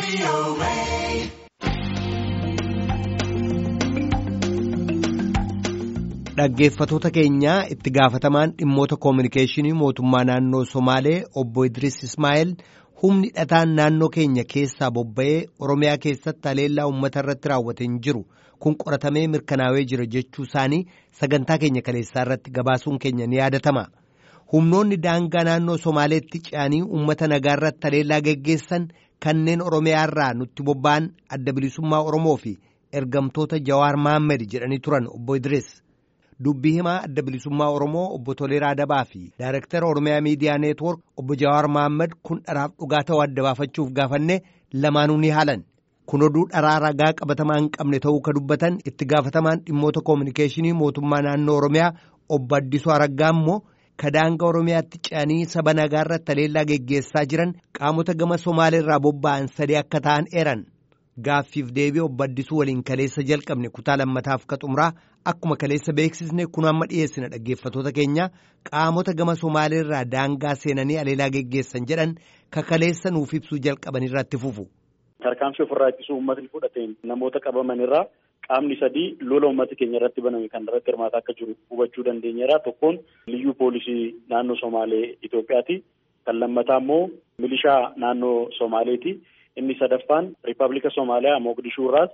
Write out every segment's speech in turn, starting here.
Dhaggeeffatoota keenyaa itti gaafatamaan dhimmoota koominikeeshinii mootummaa naannoo Somaalee obbo Idris Ismaa'eel humni dhataan naannoo keenya keessaa bobba'ee Oromiyaa keessatti haleellaa uummata irratti raawwate hin jiru kun qoratamee mirkanaa'ee jira jechuu isaanii sagantaa keenya kaleessaa irratti gabaasuun keenya ni yaadatama. Humnoonni daangaa naannoo Somaaleetti ce'anii uummata nagaa irratti haleellaa geggeessan kanneen Oromiyaa irraa nutti bobba'an adda bilisummaa Oromoo fi ergamtoota Jawaar Mahammed jedhanii turan obbo Idris. Dubbii himaa adda bilisummaa Oromoo obbo Toleeraa Dabaa fi Daayirektara Oromiyaa Miidiyaa Neetwoork obbo Jawaar Mahammad kun dharaaf dhugaa ta'uu adda baafachuuf gaafanne lamaanuu ni haalan. Kun oduu dharaa ragaa qabatamaa hin qabne ta'uu ka dubbatan itti gaafatamaan dhimmoota koominikeeshinii mootummaa naannoo Oromiyaa obbo Addisuu Araggaa immoo ka daangaa Oromiyaatti ce'anii saba nagaa irratti haleellaa geggeessaa jiran qaamota gama Somaalee irraa bobba'an sadii akka ta'an eeran. Gaaffiif deebii obbo Addisuu waliin kaleessa jalqabne kutaa lammataaf ka xumuraa akkuma kaleessa beeksisne kun amma dhiyeessina dhaggeeffatoota keenya qaamota gama Somaalee irraa daangaa seenanii haleellaa geggeessan jedhan ka kaleessa nuuf ibsuu jalqaban irratti fufu. Tarkaanfii ofirraa ittisuu uummatni fudhateen namoota qabaman irraa qaamni sadii lola uummata keenya irratti baname kan irratti hirmaataa akka jiru hubachuu dandeenyeera. Tokkoon liyyuu poolisii naannoo Somaalee Itoophiyaati. Kan lammataa immoo milishaa naannoo Somaaleeti. Inni sadaffaan Riippaabilika Somaaliyaa Mogadishuu irraas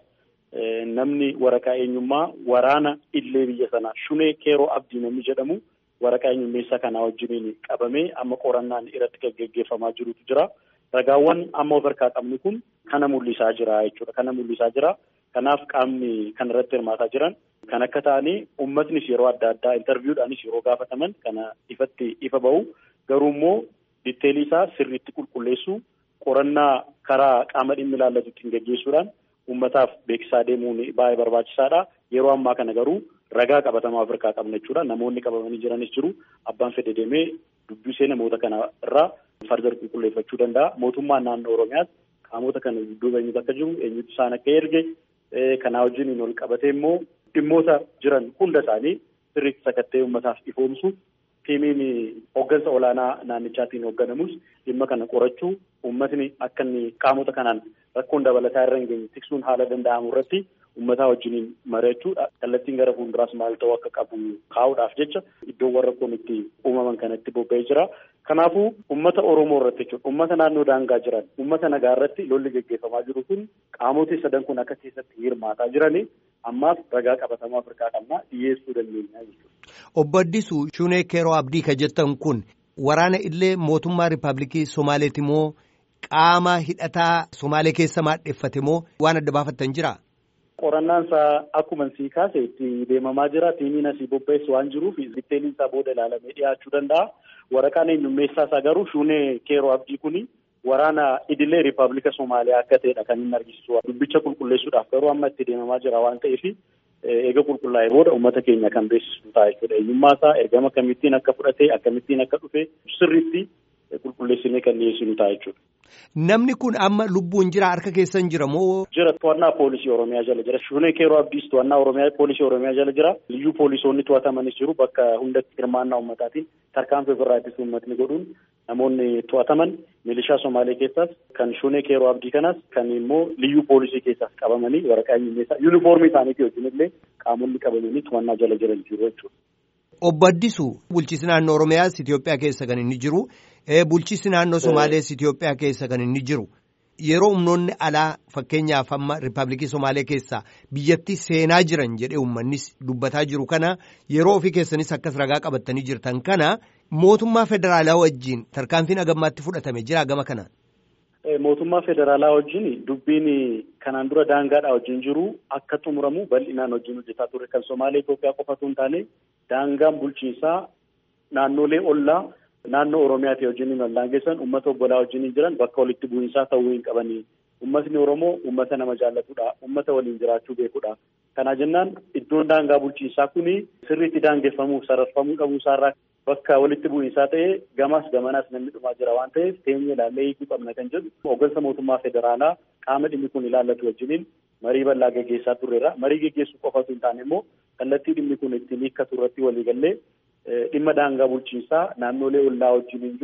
namni waraqaa eenyummaa waraana illee biyya sanaa Shunee Keeroo Abdii namni jedhamu waraqaa eenyummeessaa kanaa wajjiniin qabamee amma qorannaan irratti gaggeeffamaa jirutu jira. Ragaawwan amma of harkaa qabnu kun kana mul'isaa jira jechuudha. Kana mul'isaa jira. Kanaaf qaamni kan irratti hirmaataa jiran kan akka ta'anii uummatnis yeroo adda addaa intarviiwudhaanis yeroo gaafataman kana ifatti ifa bahu garuu immoo ditteelii isaa sirriitti qulqulleessuu qorannaa karaa qaama dhimmi ilaallatutti gaggeessuudhaan uummataaf beeksisaa deemuun baay'ee barbaachisaadha. Yeroo ammaa kana garuu ragaa qabatamaa of harkaa qabna jechuudha. Namoonni qabamanii jiranis jiru. Abbaan fedhe deemee dubbisee namoota kana irraa fardar qulqulleeffachuu danda'a. Mootummaan naannoo Oromiyaas qaamota kana dudduuba eenyutu akka jiru, eenyutu isaan akka erge, kanaa wajjin ol qabatee immoo dhimmoota jiran hunda isaanii sirriitti sakattee uummataaf ifoomsu tiimiin hooggansa olaanaa naannichaatiin hoogganamus dhimma kana qorachuu uummatni akka inni qaamota kanaan rakkoon dabalataa irra hin geenye tiksuun haala danda'amu irratti uummataa wajjiniin mari'achuu kallattiin gara fuulduraas maal ta'uu akka qabu kaa'uudhaaf jecha iddoowwan rakkoon itti uumaman kanatti bobba'ee jira. Kanaafuu uummata Oromoo irratti jechuudha. Uummata naannoo daangaa jiran, uummata nagaa irratti lolli gaggeeffamaa jiru kun qaamoti sadan kun akka keessatti hirmaataa jirani ammaaf ragaa qabatamaa Afrikaa qabnaa dhiyeessuu dandeenya jechuudha. Obbo Addisuu Shunee Keeroo Abdii ka jettan kun waraana illee mootummaa Riippaabilikii Somaaleeti moo qaama hidhataa Somaalee keessa maadheffate moo waan adda baafattan jira? Qorannaan isaa akkuma sii kaase itti deemamaa jira. Tiimiin asii bobba'eessu waan jiruuf ditteeliin isaa booda ilaalamee dhiyaachuu danda'a. Waraqaan eenyummeessaa isaa garuu Shunee Keeroo Abdii kuni waraana idilee Riippaabilika Somaaliyaa akka ta'edha kan inni argisiisu. Dubbicha qulqulleessuudhaaf garuu amma itti deemamaa jira waan ta'eef eega qulqullaa'ee booda uummata keenya kan beeksisu ta'a jechuudha. Eenyummaa isaa ergama akkamittiin akka fudhate akkamittiin akka dhufe sirriitti qulqulleessinee kan dhiyeessinu ta'a jechuudha. Namni kun amma lubbuun jira harka keessan jira moo? Jira to'annaa poolisii Oromiyaa jala jira. Shunee Keeroo Abdiis to'annaa Oromiyaa poolisii Oromiyaa jala jira. Liyyuu poolisoonni to'atamanis jiru bakka hundatti hirmaannaa uummataatiin tarkaanfii ofirraa ittisa uummatni godhuun namoonni to'ataman milishaa Somaalee keessaas kan Shunee Keeroo Abdii kanas kan immoo liyyuu poolisii keessaas qabamanii waraqaa eenyummeessaa yuunifoormii isaaniitii wajjin illee qaamonni qabamanii to'annaa jala jiran jiru jechuudha. Obbo Addisuu bulchiinsi naannoo Oromiyaas Itoophiyaa keessa kan inni jiru. Bulchiinsi naannoo Somaalees Itoophiyaa keessa kan inni jiru. Yeroo humnoonni alaa fakkeenyaaf amma Riippaabilikii Somaalee keessaa biyyatti seenaa jiran jedhee uummannis dubbataa jiru kana yeroo ofii keessanis akkas ragaa qabattanii jirtan kana mootummaa federaalaa wajjin tarkaanfiin agammaatti fudhatame jira gama kana. Mootummaa federaalaa wajjin dubbiin kanaan dura daangaadhaa wajjin jiru akka xumuramu bal'inaan wajjin hojjetaa ture kan Somaalee Itoophiyaa qofatu hin taane daangaan bulchiinsaa naannolee ollaa. Naannoo Oromiyaati wajjin wallaan geessan uummata obbolaa wajjin jiran bakka walitti bu'iinsaa ta'uu hin qabanii. Uummatni Oromoo uummata nama jaallatudha. Uummata waliin jiraachuu beekudha. Kana jennaan iddoon daangaa bulchiinsaa kuni sirriitti daangeffamuuf sararfamuu qabu isaarraa bakka walitti bu'iinsaa ta'ee gamas gamanaas namni dhumaa jira waan ta'eef teenyee ilaallee hiikuu qabna kan jedhu hooggansa mootummaa federaalaa qaama dhimmi kun ilaallatu wajjiniin marii bal'aa gaggeessaa turreera. Marii gaggeessuu qofatu hin taane immoo kallattii dhimmi kun ittiin hiikkatu irratti walii gallee dhimma daangaa bulchiinsaa naannolee ollaa wajjin hin jiru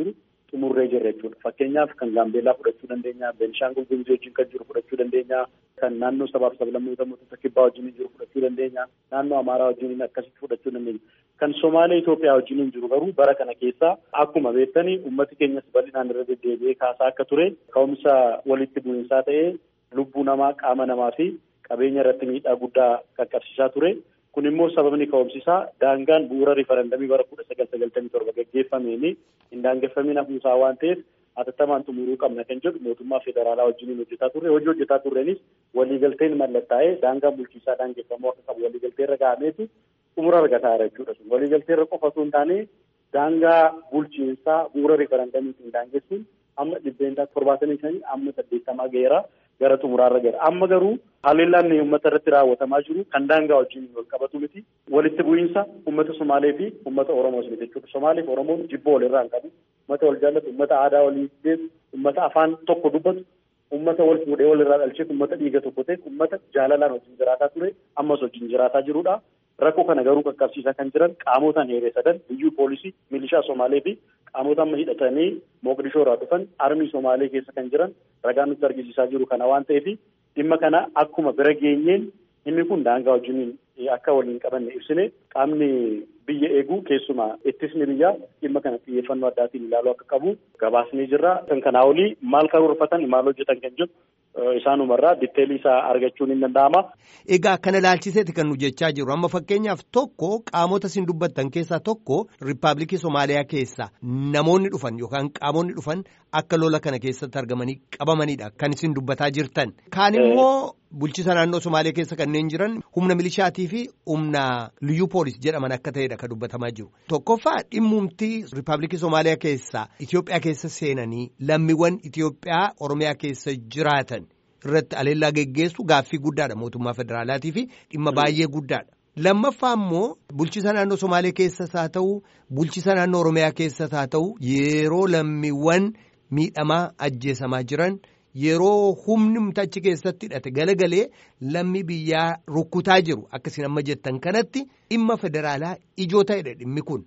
xumurree jirra jechuudha. Fakkeenyaaf kan Gaambeellaa fudhachuu dandeenya, Beenishaangul Gumuzii wajjin kan jiru fudhachuu dandeenya, kan naannoo sabaaf sablammoota mootota kibbaa wajjin jiru fudhachuu dandeenya, naannoo Amaaraa wajjin akkasitti fudhachuu dandeenya. Kan Somaalee Itoophiyaa wajjin jiru garuu bara kana keessa akkuma beektanii uummati keenyas bal'inaan irra deddeebi'ee kaasaa akka ture ka'umsa walitti bu'iinsaa ta'ee lubbuu namaa qaama namaa fi qabeenya irratti miidhaa guddaa qaqqabsiisaa ture. Kun immoo sababni ka'umsisaa daangaan bu'uura riifarandamii bara kudha sagal sagaltamii torba gaggeeffameen hin daangeffamiin hafuusaa waan ta'eef hatattamaan xumuruu qabna kan jedhu mootummaa federaalaa wajjin hojjetaa turre hojii hojjetaa turreenis waliigalteen mallattaa'ee daangaan bulchiisaa daangeffamuu akka qabu waliigaltee irra ga'ameetu xumura argataa jira jechuudha. Waliigaltee irra qofa osoo hin taane daangaa bulchiinsaa bu'uura riifarandamiitiin daangessuun amma dhibbeentaa torbaatamii shanii amma saddeettamaa ga'eera. gara xumuraarra gara amma garuu haleellaan uummata irratti raawwatamaa jiru kan daangaa wajjin wal qabatu miti walitti bu'iinsa uummata Somaalee fi uummata Oromoos miti jechuudha. Somaalee fi Oromoon jibboo walirraa hin qabu. Uummata wal jaallatu, uummata aadaa walii beeku, uummata afaan tokko dubbatu, uummata wal fuudhee walirraa dhalcheetu, uummata dhiiga tokko ta'e, uummata jaalalaan wajjin jiraataa ture, ammas wajjin jiraataa jirudha. Rakkoo kana garuu qaqqabsiisaa kan jiran qaamotaan heeree sadan biyyuu poolisii milishaa Somaalee fi qaamota amma hidhatanii Moqdishoo irraa dhufan armii Somaalee keessa kan jiran ragaan nutti argisiisaa jiru kana waan ta'eef dhimma kana akkuma bira geenyeen inni kun daangaa wajjiniin akka waliin qabanne ibsine qaamni biyya eeguu keessumaa ittisni biyyaa dhimma kana xiyyeeffannoo addaatiin ilaaluu akka qabu gabaasnee jirra. Kan kanaa olii maal karoorfatan maal hojjetan kan jedhu isaanumarraa ditteelii isaa argachuun hin danda'ama. Egaa kana ilaalchiseeti kan nu jechaa jiru amma fakkeenyaaf tokko qaamota isin dubbattan keessaa tokko riippaabilikii Somaaliyaa keessaa namoonni dhufan yookaan qaamonni dhufan akka lola kana keessatti argamanii qabamanidha kan isin dubbataa jirtan. Kaan immoo bulchisa naannoo Somaalee keessa kanneen jiran humna milishaatii fi humna liyyuu poolis jedhaman akka ta'edha kan dubbatamaa jiru. Tokkoffaa dhimmumtii riippaabilikii Somaaliyaa keessaa Itoophiyaa keessa seenanii lammiiwwan Itoophiyaa Oromiyaa keessa jiraatan. irratti aleellaa geggeessu gaaffii guddaadha mootummaa federaalaatii fi dhimma baay'ee guddaadha. Lammaffaa immoo bulchisa naannoo Somaalee keessas haa ta'u bulchisa naannoo Oromiyaa keessas haa ta'u yeroo lammiiwwan miidhamaa ajjeesamaa jiran yeroo humni achi keessatti hidhate galagalee lammii biyyaa rukkutaa jiru akkasiin amma jettan kanatti dhimma federaalaa ijoo ta'edha dhimmi kun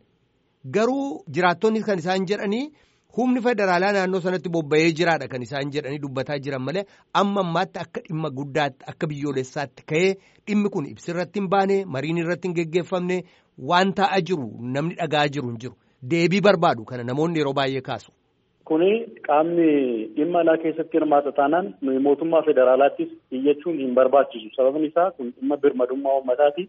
garuu jiraattonni kan isaan jedhanii. humni federaalaa naannoo sanatti bobba'ee jiraadha kan isaan jedhanii dubbataa jiran malee amma ammaatti akka dhimma guddaatti akka biyyoolessaatti ka'ee dhimmi kun ibsirratti hin baane mariin irratti hin geggeeffamne waan ta'aa jiru namni dhagaa jiru hin jiru deebii barbaadu kana namoonni yeroo baay'ee kaasu. Kuni qaamni dhimma alaa keessatti hirmaata taanaan nuyi mootummaa federaalaattis iyyachuun hin barbaachisu sababni isaa kun dhimma birmadummaa uummataati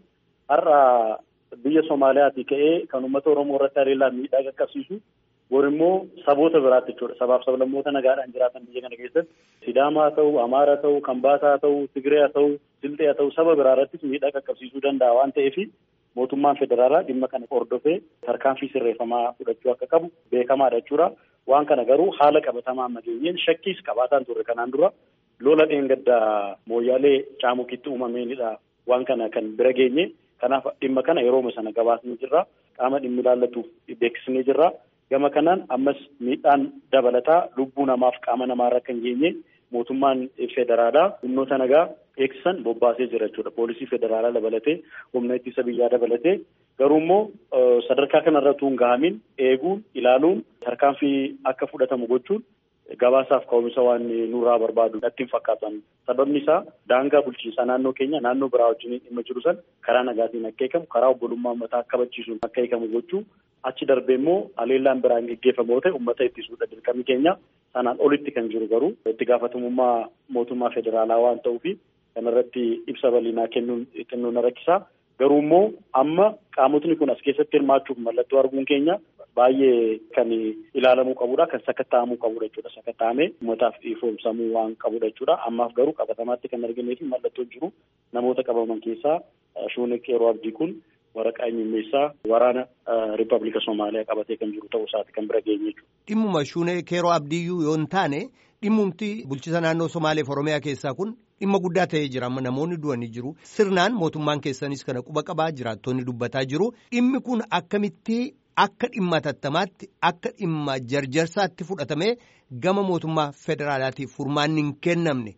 har'a biyya Somaaliyaati ka'ee kan uummata Oromoo irratti haleellaa miidhaa qaqqabsiisu. Bor immoo saboota biraatti jechuudha. Sabaaf sablammoota nagaadhaan jiraatan biyya kana keessatti Sidaamaa haa ta'u, Amaaraa haa ta'u, Kambaataa haa ta'u, Tigree haa ta'u, Silxee haa ta'u saba biraa irrattis miidhaa qaqqabsiisuu danda'a waan ta'eef mootummaan federaalaa dhimma kana hordofee tarkaanfii sirreeffamaa fudhachuu akka qabu beekamaadha jechuudha. Waan kana garuu haala qabatamaa amma geenyeen shakkiis qabaataan turre kanaan dura lola dheengaddaa mooyyaalee caamukitti uumameenidha. Waan kana kan bira geenye kanaaf dhimma kana yerooma sana gabaasnee jirra. Qaama dhimmi ilaallatuuf beeksisnee jirra. Gama kanaan ammas miidhaan dabalataa lubbuu namaaf qaama namaarra kan geenye mootummaan federaalaa humnoota nagaa eegsisan bobbaasee jira jechuudha. Poolisii federaalaa dabalatee humna ittisa biyyaa dabalatee garuu immoo sadarkaa kanarra tuun gahamin eeguun ilaaluun tarkaanfii akka fudhatamu gochuun gabaasaaf ka'umsa waan nurraa barbaadu natti hin fakkaatan. Sababni isaa daangaa bulchiinsaa naannoo keenya naannoo biraa wajjin dhimma jiru san karaa nagaatiin akka eegamu karaa obbolummaa uummataa akka kabachiisuun akka eegamu gochuu achi darbee immoo haleellaan biraan geggeeffamoo ta'e uummata ittisuudha dirqamni keenya sanaan olitti kan jiru garuu itti gaafatamummaa mootummaa federaalaa waan ta'uufi kanarratti ibsa bal'inaa kennuun xinnoo na rakkisaa. Garuu immoo amma qaamotni kun as keessatti hirmaachuuf mallattoo arguun keenya baay'ee kan ilaalamuu qabudha. Kan sakatta'amuu qabudha jechuudha. Sakatta'amee uummataaf ifoomsamuu waan qabudha jechuudha. Ammaaf garuu qabatamaatti kan arginee fi mallattoon jiru namoota qabaman keessaa Shuunek yeroo abdii kun waraqaa eenyummeessaa waraana Riippaabilika Somaaliyaa qabatee kan jiru ta'uu isaati kan bira geenye jechuudha. Dhimmuma Shuunek yeroo abdiyyuu yoo hin taane dhimmumti bulchisa naannoo Somaaleef Oromiyaa keessaa kun dhimma guddaa ta'ee jira amma namoonni du'anii jiru sirnaan mootummaan keessanis kana quba qabaa jiraattonni dubbataa jiru dhimmi kun akkamitti akka dhimma tattamaatti akka dhimma jarjarsaatti fudhatamee gama mootummaa federaalaatiif furmaanni hin kennamne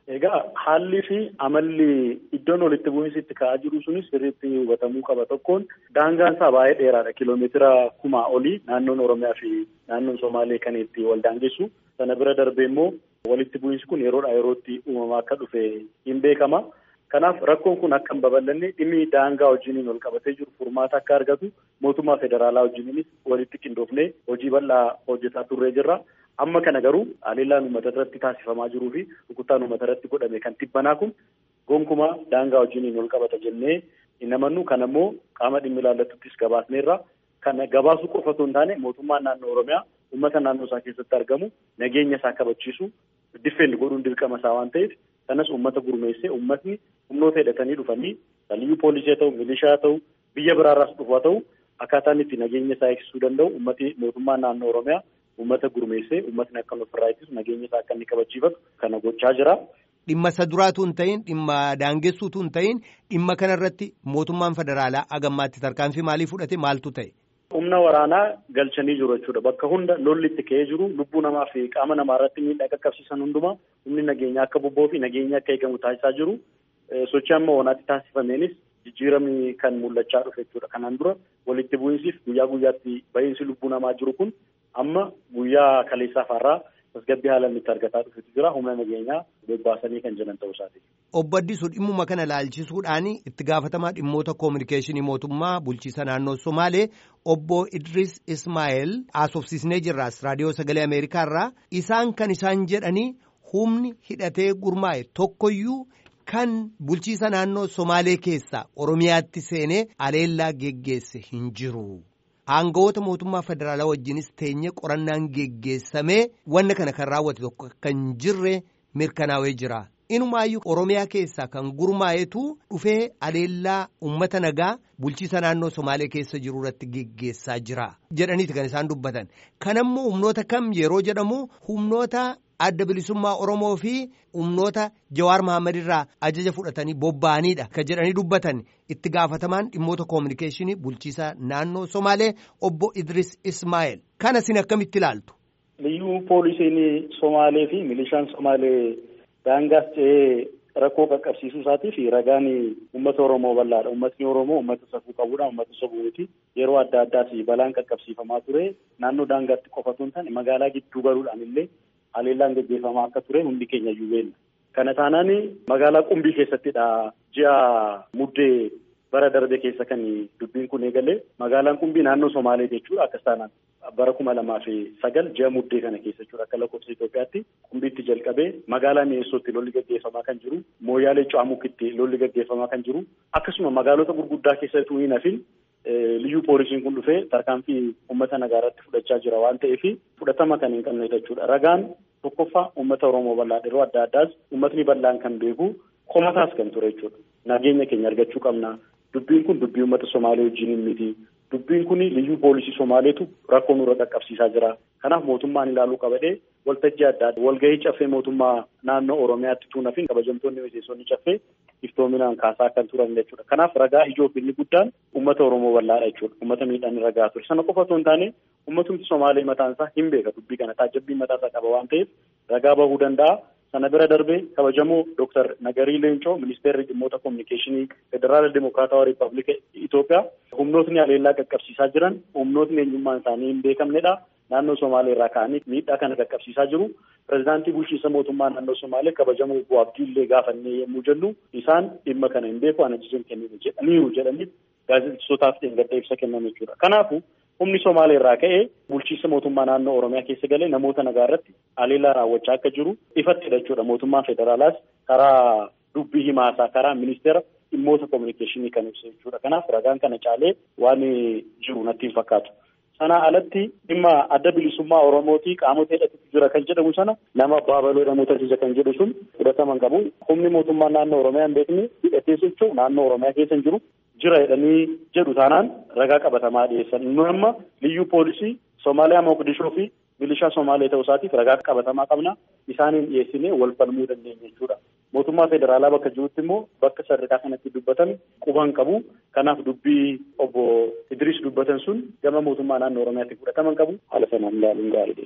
Egaa haalli fi amalli iddoon walitti bu'iinsi itti ka'aa jiru sunis sirriitti hubatamuu qaba tokkoon daangaan isaa baay'ee dheeraadha kiiloomeetira kumaa olii naannoon Oromiyaa fi naannoon Somaalee kan itti wal daangessu sana bira darbee immoo walitti bu'iinsi kun yeroodhaa yerootti uumamaa akka dhufe hin beekama. Kanaaf rakkoon kun akka hin babal'anne dhimmi daangaa wajjiniin wal qabatee jiru furmaata akka argatu mootummaa federaalaa wajjiniinis walitti qindoofnee hojii bal'aa hojjetaa turree jirra. Amma kana garuu haleellaan uummata irratti taasifamaa jiruu fi rukuttaan uummata irratti godhame kan tibbanaa kun gonkumaa daangaa wajjiniin wal qabata jennee hin amannu. Kana immoo qaama dhimmi ilaallatuuttis gabaasneerra. Kana gabaasuu qofa osoo hin taane mootummaan naannoo Oromiyaa uummata naannoo isaa keessatti argamu nageenya isaa kabachiisu diffeenni godhuun dirqama isaa waan ta'eef kanas uummata gurmeessee uummatni humnoota hidhatanii dhufanii liyyuu poolisii haa ta'u milishaa haa ta'u biyya biraarraas dhufu haa ta'u akkaataan itti nageenya isaa eegsisuu danda'u uummati mootummaa naannoo Oromiyaa uummata gurmeessee uummatni akka ofirraa ittisu nageenya isaa akka inni kabachiifatu kana gochaa jira. Dhimma isa duraatu hin ta'in dhimma daangessuutu hin ta'in dhimma kanarratti mootummaan federaalaa agammaatti tarkaanfii maalii fudhate maaltu ta'e? Humna waraanaa galchanii jiru jechuudha. Bakka hunda lolli itti ka'ee jiru lubbuu namaa fi qaama namaa irratti miidhaa qaqqabsiisan hundumaa humni nageenyaa akka bobba'uu fi nageenyaa akka eegamu taasisaa jiru. Sochii amma wanaatti taasifameenis jijjiiramni kan mul'achaa dhufe jechuudha. Kanaan dura walitti bu'iinsiif guyyaa guyyaatti ba'iinsi lubbuu namaa jiru kun amma guyyaa kaleessaa faarraa tasgabbii haalaan itti argataa dhufetu jira. Humna nageenyaa bobbaasanii kan jiran ta'uu isaati. Obbo Addisuu dhimmuma kana laalchisuudhaan itti gaafatamaa dhimmoota koominikeeshinii mootummaa bulchiisa naannoo Somaalee obbo Idris Ismaa'eel haasofsiisnee jirraas raadiyoo sagalee Ameerikaa irraa isaan kan isaan jedhanii humni hidhatee gurmaa'e tokkoyyuu kan bulchiisa naannoo Somaalee keessaa Oromiyaatti seenee aleellaa geggeesse hin jiru. Aangawoota mootummaa federaalaa wajjinis teenye qorannaan geggeessamee wanna kana kan raawwate tokko kan jirre mirkanaa'ee jira. Inumaayyuu Oromiyaa keessaa kan gurmaa'etu dhufee aleellaa uummata nagaa bulchiisa naannoo Somaalee keessa jiru irratti geggeessaa jira. Jedhaniiti kan isaan dubbatan. Kanammoo humnoota kam yeroo jedhamu humnoota adda bilisummaa Oromoo fi humnoota Jawaar Mahammad irraa ajaja fudhatanii bobba'aniidha. Kan jedhanii dubbatan itti gaafatamaan dhimmoota koominikeeshinii bulchiisa naannoo Somaalee obbo Idris Ismaa'eel. Kana isin akkamitti ilaaltu? Liyyuu poolisiin Somaalee fi milishaan Somaalee daangaas ce'ee rakkoo qaqqabsiisuu isaatii fi ragaan uummata Oromoo bal'aadha. Uummatni Oromoo uummata safuu qabudha. Uummata safuuti. Yeroo adda addaas balaan qaqqabsiifamaa ture. Naannoo daangaatti qofatu hin taane magaalaa gidduu galuudhaan illee haleellaan gaggeeffamaa akka ture hundi keenya iyyuu beekna. Kana taanaan magaalaa Qumbii keessattidha. Ji'a muddee bara darbe keessa kan dubbiin kun eegale. Magaalaan Qumbii naannoo Somaalee jechuudha. Akkas taanaan bara kuma lamaa fi sagal ji'a muddee kana keessa jechuudha. Akka lakkoofsa Itoophiyaatti Qumbiitti jalqabee magaalaa Mi'eessootti lolli gaggeeffamaa kan jiru. Mooyaalee Cu'amukitti lolli gaggeeffamaa kan jiru. Akkasuma magaalota gurguddaa keessattuu hin hafin liyyuu poolisiin kun dhufee tarkaanfii uummata nagaa irratti fudhachaa jira waan ta'eef fudhatama kan hin qabne jechuudha. Ragaan tokkoffaa uummata Oromoo bal'aa yeroo adda addaas uummatni bal'aan kan beeku komataas kan ture jechuudha. Nageenya keenya argachuu qabna. Dubbiin kun dubbii uummata Somaalee wajjin miti. Dubbiin kun liyyuu poolisii Somaaleetu rakkoo nurra qaqqabsiisaa jira. Kanaaf mootummaan ilaaluu qabadhee waltajjii adda addaa walgahii caffee mootummaa naannoo Oromiyaatti tuunafin kabajamtoonni miseensonni caffee iftoominaan kaasaa kan turan jechuudha. Kanaaf ragaa ijoo fi inni guddaan uummata Oromoo bal'aadha jechuudha. Uummata miidhaan ragaa ture. Sana qofa osoo hin taane uummatumti Somaalee mataan isaa hin beeka dubbii kana taajjabbii mataa isaa qaba waan ta'eef ragaa bahuu danda'a. Sana bira darbee kabajamoo Dooktar Nagarii Leencoo ministeerri dhimmoota koominikeeshinii Federaala Dimokiraatawaa Riippaabilika Itoophiyaa humnootni haleellaa qaqqabsiisaa jiran humnootni eenyummaan isaanii hin beekamnedha. Naannoo Somaalee irraa ka'anii miidhaa kana qaqqabsiisaa jiru. Pireezidaantii bulchiinsa mootummaa naannoo Somaalee kabajamoo Obbo Abdiillee gaafannee yommuu jennu isaan dhimma kana hin beeku ana ajaja kenniinu jedhaniiru jedhanii gaazexeessootaaf dheengadda ibsa kennan jechuudha. Kanaafuu humni Somaalee irraa ka'ee bulchiinsa mootummaa naannoo Oromiyaa keessa galee namoota nagaa irratti haleellaa raawwachaa akka jiru ifattidha jechuudha. Mootummaan federaalaas karaa dubbii himaasaa karaa ministeera dhimmoota koominikeeshinii kan ibsa jechuudha. Kanaaf ragaan kana caalee waan jiru natti hin fakkaatu. Sana alatti dhimma adda bilisummaa Oromootii qaamota hidhatutu jira kan jedhamu sana nama baabaloo namoota ajaja kan jedhu sun fudhataman qabu. Humni mootummaa naannoo Oromiyaa hin beekne hidhatee socho'u naannoo Oromiyaa keessa hin jiru. Jira jedhanii jedhu taanaan ragaa qabatamaa dhiyeessan. Nu amma liyyuu poolisii Somaaliyaa Moqdishoo fi milishaa Somaalee ta'uu isaatiif ragaa qabatamaa qabna. Isaaniin dhiyeessinee wal falmuu dandeenya jechuudha. Mootummaa federaalaa bakka jirutti immoo bakka sadarkaa kanatti dubbatan quban qabu. Kanaaf dubbii obbo Idris dubbatan sun gama mootummaa naannoo Oromiyaatti fudhataman qabu. Haala sanaan ilaaluun gaariidha.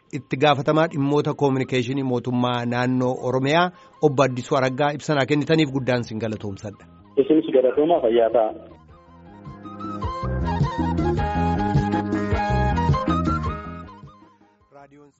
itti gaafatamaa dhimmoota koominikeeshinii mootummaa naannoo Oromiyaa obbo Addisuu Araggaa ibsanaa kennitaniif guddaan sin galatoomsadha. Isinis galatoomaa fayyaa ta'a.